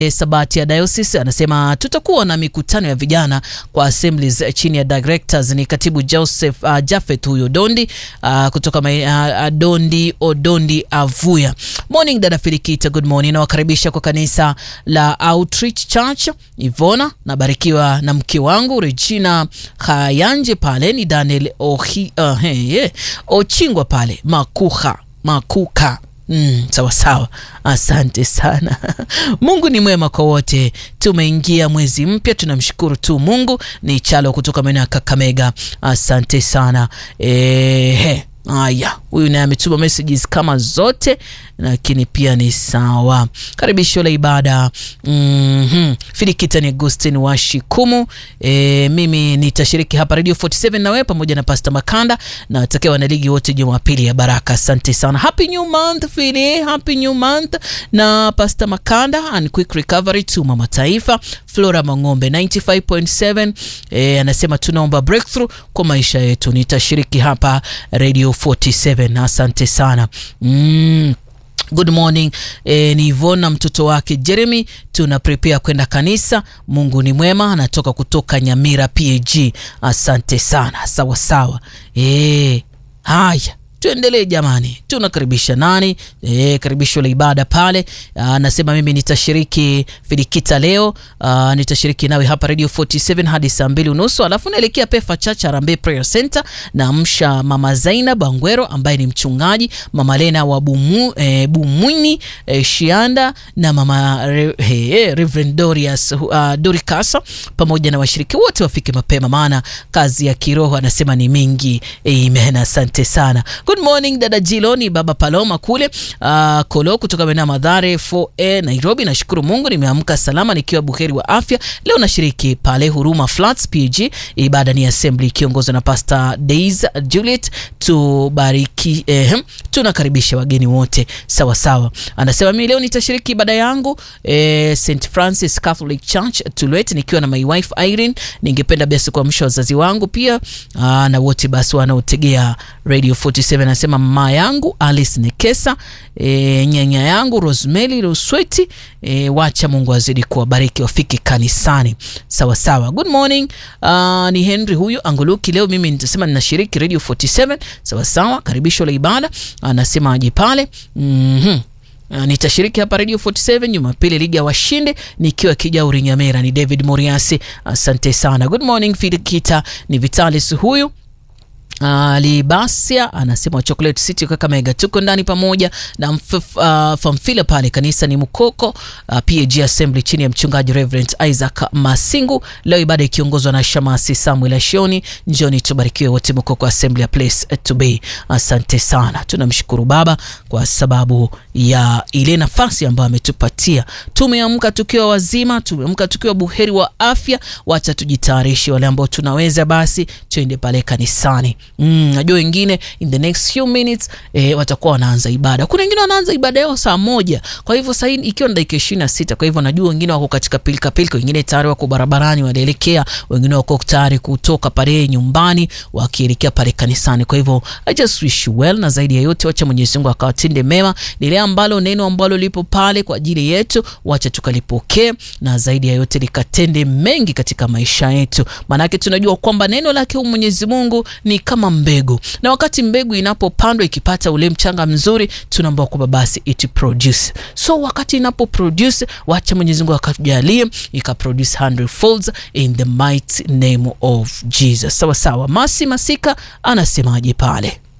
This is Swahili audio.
Sabati ya Diocese anasema tutakuwa na mikutano ya vijana kwa assemblies chini ya directors. Ni katibu Joseph uh, Jafet huyo Dondi uh, kutoka uh, Dondi Odondi Avuya. Morning dada Filikita, good morning. Nawakaribisha kwa kanisa la Outreach Church Ivona. Nabarikiwa na mke wangu Regina Kayanje pale ni Daniel Ohi, uh, hey, yeah. Ochingwa pale Makuha Makuka Mm, sawa sawa, asante sana. Mungu ni mwema kwa wote. Tumeingia mwezi mpya, tunamshukuru tu Mungu. Ni Chalo kutoka maeneo ya Kakamega, asante sana. Ehe, haya, huyu naye ametuma messages kama zote, lakini pia ni sawa. Karibisho la ibada mm -hmm. Filikita ni Agustin wa Shikumu. E, mimi nitashiriki hapa Radio 47 na wewe pamoja na Pastor Makanda na watakia wanaligi wote Jumapili ya baraka. Asante sana. Happy new month Fili, happy new month na Pastor Makanda and quick recovery to mama taifa. Flora Mang'ombe 95.7 e, anasema tunaomba breakthrough kwa maisha yetu. Nitashiriki hapa Radio 47. Asante sana mm. Good morning e, ni Ivona mtoto wake Jeremy, tuna prepare kwenda kanisa. Mungu ni mwema, anatoka kutoka Nyamira PAG. Asante sana, sawa sawa. E, haya tuendelee jamani, tunakaribisha nani? E, karibisho la ibada pale. Anasema mimi nitashiriki Filikita leo. Aa, nitashiriki nawe hapa Radio 47 hadi saa mbili unusu, alafu naelekea Pefa Church Harambee Prayer Center na msha Mama Zaina Bangwero ambaye ni mchungaji, Mama Lena wa Bumu, e, Bumwini e, Shianda na Mama Re, he, Reverend Dorius uh, Doricasa pamoja na washiriki wote wafike mapema, maana kazi ya kiroho anasema ni mingi. Amen, asante sana. Good morning dada Jiloni, baba Paloma kule uh, Kolo kutoka maeneo Madhare 4A Nairobi. Nashukuru Mungu nimeamka salama nikiwa buheri wa afya. Leo nashiriki pale Huruma Flats PG, ibada ni assembly ikiongozwa na Pastor Days Juliet. Tubariki eh, tunakaribisha wageni wote sawa sawa. Anasema mimi leo nitashiriki ibada yangu eh, St Francis Catholic Church Tulwet nikiwa na my wife Irene. Ningependa basi kuamsha wazazi wangu pia aa, na wote basi wanaotegea Radio 47 anasema mama yangu Alice Nekesa, e, nyanya yangu Rosemary Rusweti. E, wacha Mungu azidi kuwabariki wafike kanisani sawa sawa. Good morning. Uh, ni Henry huyu Anguluki. Leo mimi nitasema ninashiriki Radio 47 sawa sawa. Karibisho la ibada anasema aje pale. mhm Uh, nitashiriki hapa Radio 47 Jumapili ligi ya washindi nikiwa Kijauri Nyamera. Ni David Moriasi, asante sana. Good morning Filikita, ni Vitalis huyu Uh, Libasia anasema Chocolate City Kakamega, tuko ndani pamoja na uh, famfila pale kanisa ni Mukoko uh, PAG Assembly chini ya mchungaji Reverend Isaac Masingu. Leo ibada ikiongozwa na Shamasi Samuel Ashoni. Njoni tubarikiwe wote Mukoko Assembly, a place to be. Asante sana, tunamshukuru Baba kwa sababu ya ile nafasi ambayo ametupatia. Tumeamka tukiwa wazima, tumeamka tukiwa buheri wa afya. Wacha tujitayarishe, wale ambao tunaweza basi tuende pale kanisani. Mm, najua wengine in the next few minutes eh, watakuwa wanaanza ibada. Kuna wengine wanaanza ibada yao saa moja, kwa hivyo sasa ikiwa ni dakika ishirini na sita. Kwa hivyo najua wengine wako katika pilika pilika, wengine tayari wako barabarani wanaelekea, wengine wako tayari kutoka pale nyumbani wakielekea pale kanisani. Kwa hivyo I just wish you well, na zaidi ya yote wacha Mwenyezi Mungu akawatende mema. Lile ambalo neno ambalo lipo pale kwa ajili yetu, wacha tukalipokee, na zaidi ya yote likatende mengi katika maisha yetu, maanake tunajua kwamba neno lake Mwenyezi Mungu ni kama mbegu na wakati mbegu inapopandwa ikipata ule mchanga mzuri, tunaomba kwamba basi it produce. So wakati inapo produce, wacha Mwenyezi Mungu akatujalie ikaproduce hundredfolds in the mighty name of Jesus. Sawa sawa. Masi Masika anasemaje pale?